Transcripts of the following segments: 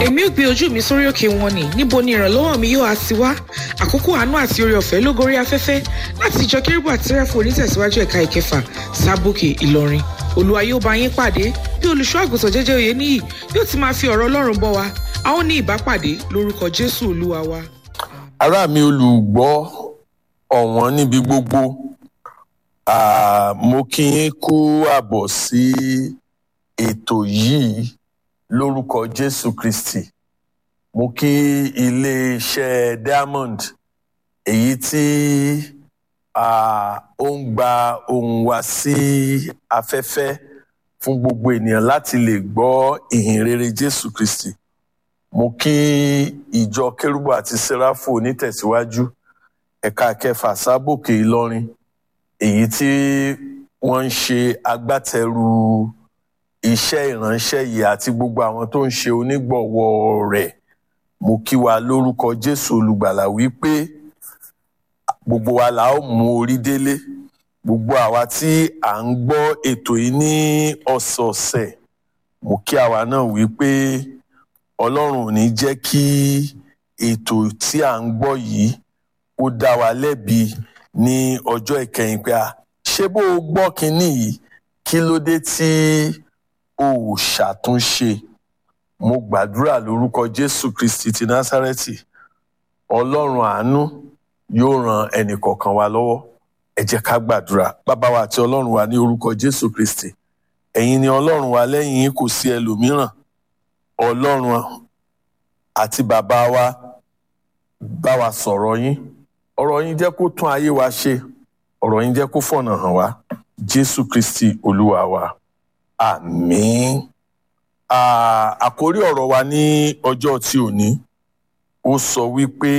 èmi ò gbé ojú mi sórí òkè wọn ni níbo ni ìrànlọ́wọ́ mi yóò á ti wá àkókò àánú àti oore ọ̀fẹ́ ló gorí afẹ́fẹ́ láti ìjọ kérúbù àti sẹ́ráfù onítẹ̀síwájú ẹ̀ka ìkẹfà sábòkè ìlọrin olúwa yóò bá yín pàdé bí olùṣọ́ àgùntàn jẹ́jẹ́ òye níyì yóò ti máa fi ọ̀rọ̀ ọlọ́run bọ́ wa a ó ní ìbápàdé lórúkọ jésù olúwa wa. ará mi olùgbọ́ ọ̀wọ́n níbi gbogbo Ah, mo kí yín kú àbọ̀ sí ètò yìí lórúkọ jésù kristi mo kí iléeṣẹ́ diamond èyí tí ah, ó ń gba ohùn wa sí afẹ́fẹ́ fún gbogbo ènìyàn láti lè gbọ́ ìhìn rere jésù kristi mo kí ìjọ kérúbù àti sẹ́ráfù onítẹ̀síwájú ẹ̀ka kẹfà sábòkè ìlọrin èyí tí wọ́n ń ṣe agbátẹrù iṣẹ́ ìránṣẹ́ yìí àti gbogbo àwọn tó ń ṣe onígbọ̀wọ́ rẹ̀ mo kí wa lórúkọ jésù olùgbàlà wípé gbogbo wa la ó mú orí délé gbogbo àwa tí à ń gbọ́ ètò yìí ní ọ̀sọ̀ọ̀sẹ̀ mo kí àwa náà wípé ọlọ́run ò ní jẹ́ kí ètò tí à ń gbọ́ yìí ó dá wa lẹ́bi ní ọjọ́ ìkẹyìn pé a ṣé bó o gbọ́ kínní yìí kí ló dé tí o ò ṣàtúnṣe mo gbàdúrà lórúkọ jésù kristi ti násárẹ́tì ọlọ́run àánú yóò ran ẹnìkọ̀ọ̀kan wa lọ́wọ́ ẹ jẹ́ ká gbàdúrà bàbá wa àti ọlọ́run wa ní orúkọ jésù kristi ẹ̀yin ni ọlọ́run wa lẹ́yìn yín kò sí ẹlòmíràn ọlọ́run àti bàbá wa bá wa sọ̀rọ̀ yín ọ̀rọ̀ yín jẹ́ kó tún ayé wa ṣe ọ̀rọ̀ yín jẹ́ kó fọ̀nà hàn wá jésù kristi olúwa wa àmín Ah, àkórí ọ̀rọ̀ wa ní ọjọ́ tí ò ní ó sọ wípé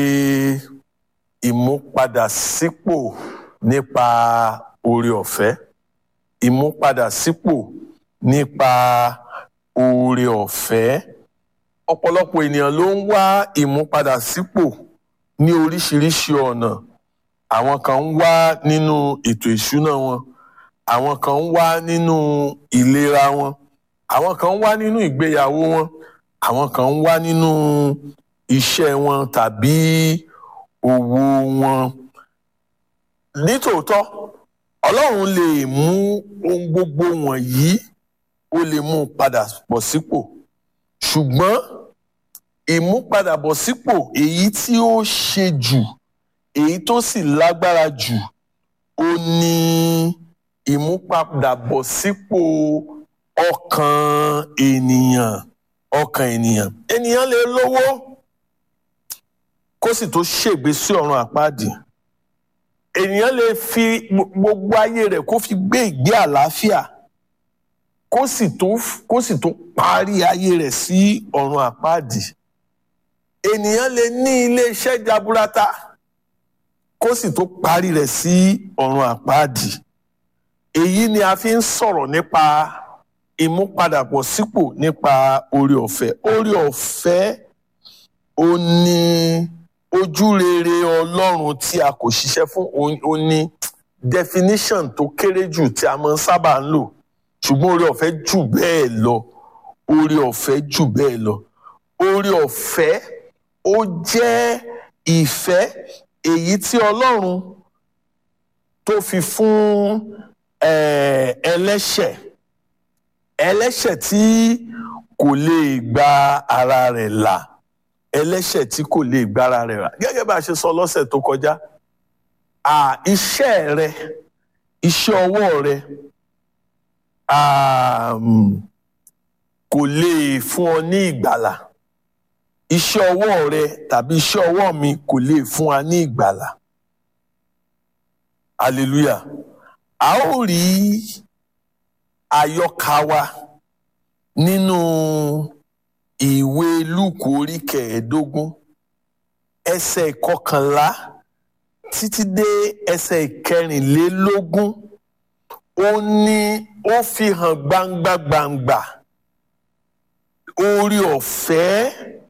ìmúpadàsípò nípa oore ọ̀fẹ́ ìmúpadàsípò nípa oore ọ̀fẹ́ ọ̀pọ̀lọpọ̀ ènìyàn ló ń wá ìmúpadàsípò ní oríṣiríṣi ọ̀nà àwọn kan ń wá nínú ètò ìṣúná wọn àwọn kan ń wá nínú ìlera wọn àwọn kan ń wá nínú ìgbéyàwó wọn àwọn kan ń wá nínú iṣẹ́ wọn tàbí òwò wọn nítòótọ́ ọlọ́run lè mú ohun gbogbo wọ̀nyí ó lè mú un padà bọ̀ sípò ṣùgbọ́n ìmúpadàbọ̀sípò èyí tí ó ṣe jù èyí tó sì lágbára jù ó ní ìmúpadàbọ̀sípò ọkàn ènìyàn ọkàn ènìyàn ènìyàn lè lówó kó sì tó ṣègbé sí ọ̀run àpáàdì ènìyàn lè fi gbogbo ayé rẹ̀ kó fi gbé ìgbé àlàáfíà kó sì tó kó sì tó parí ayé rẹ̀ sí ọ̀run àpáàdì ènìyàn lè ní ilé iṣẹ́ jaburata kó sì tó parí rẹ̀ sí ọ̀run àpáàdì èyí ni a fi ń sọ̀rọ̀ nípa ìmúpadàbọ̀sípò nípa oore ọ̀fẹ́ oore ọ̀fẹ́ ó ní ojúrere ọlọ́run tí a kò ṣiṣẹ́ fún ó ní definition tó kéré jù tí a máa ń sábà ń lò ṣùgbọ́n oore ọ̀fẹ́ jù bẹ́ẹ̀ lọ oore ọ̀fẹ́ jù bẹ́ẹ̀ lọ oore ọ̀fẹ́ ó jẹ́ ìfẹ́ èyí tí ọlọ́run tó fi fún ẹlẹ́ṣẹ̀ ẹlẹ́ṣẹ̀ tí kò lè gba ara rẹ̀ là ẹlẹ́ṣẹ̀ tí kò lè gba ara rẹ̀ là gẹ́gẹ́ bá a ṣe sọ lọ́sẹ̀ tó kọjá iṣẹ́ rẹ iṣẹ́ ọwọ́ rẹ kò lè fún ọ ní ìgbàlà iṣẹ́ ọwọ́ rẹ tàbí iṣẹ́ ọwọ́ mi kò lè fún wa ní ìgbàlà hallelujah a ó rí àyọkà wa nínú ìwé lúùkù orí kẹẹ̀ẹ́dógún ẹsẹ̀ ìkọkànlá títí dé ẹsẹ̀ ìkẹrìnlélógún ó ní ó fi hàn gbangba gbangba oore ọ̀fẹ́